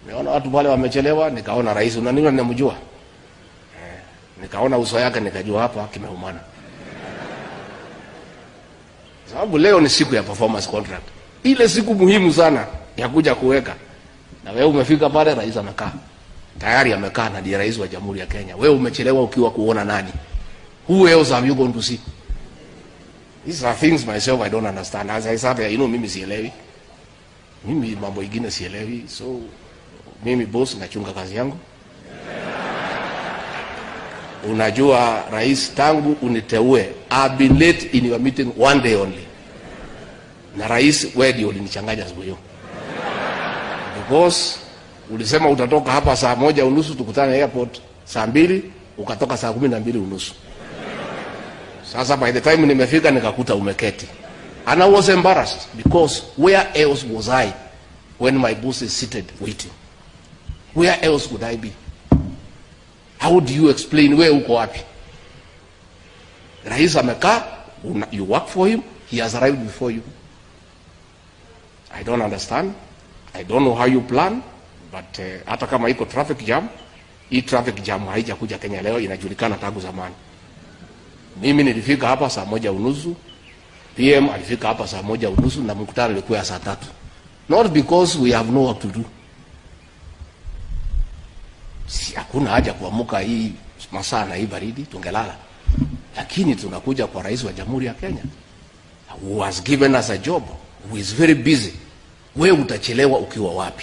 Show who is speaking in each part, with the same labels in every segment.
Speaker 1: Niona watu pale wamechelewa, nikaona rais unaniona ninamjua. Eh, nikaona uso yake nikajua hapa kimeumana. Sababu leo ni siku ya performance contract. Ile siku muhimu sana ya kuja kuweka. Na wewe umefika pale rais amekaa. Tayari amekaa na ndiye rais wa Jamhuri ya Kenya. Wewe umechelewa ukiwa kuona nani? Who else have you gone to see? These are things myself I don't understand. As I said, you know, mimi sielewi. Mimi mambo ingine sielewi. So mimi boss nachunga kazi yangu. Unajua rais, tangu uniteue, I've been late in your meeting one day only. Na rais, wewe ndio ulinichanganya siku hiyo. Because ulisema utatoka hapa saa moja unusu tukutane airport saa mbili ukatoka saa kumi na mbili unusu. Sasa by the time nimefika nikakuta umeketi. And I was embarrassed because where else was I when my boss is seated waiting? Where else would I be? How do you explain where uko wapi? Rais amekaa, una- you work for him, he has arrived before you. I don't understand. I don't know how you plan, but uh, hata kama iko traffic jam, hii traffic jam haijakuja Kenya leo, inajulikana tangu zamani. Mimi nilifika hapa saa moja unusu, PM alifika hapa saa moja unusu na mkutano ulikuwa ya saa tatu. Not because we have no work to do. Si hakuna haja kuamuka hii masaa na hii baridi tungelala. Lakini tunakuja kwa rais wa Jamhuri ya Kenya who has given us a job, who is very busy. Wewe utachelewa ukiwa wapi?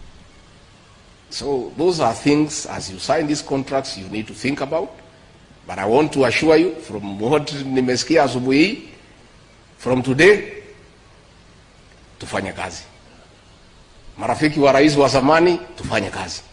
Speaker 1: So those are things as you sign these contracts you need to think about. But I want to assure you from what nimesikia asubuhi hii, from today tufanye kazi. Marafiki wa rais wa zamani tufanye kazi.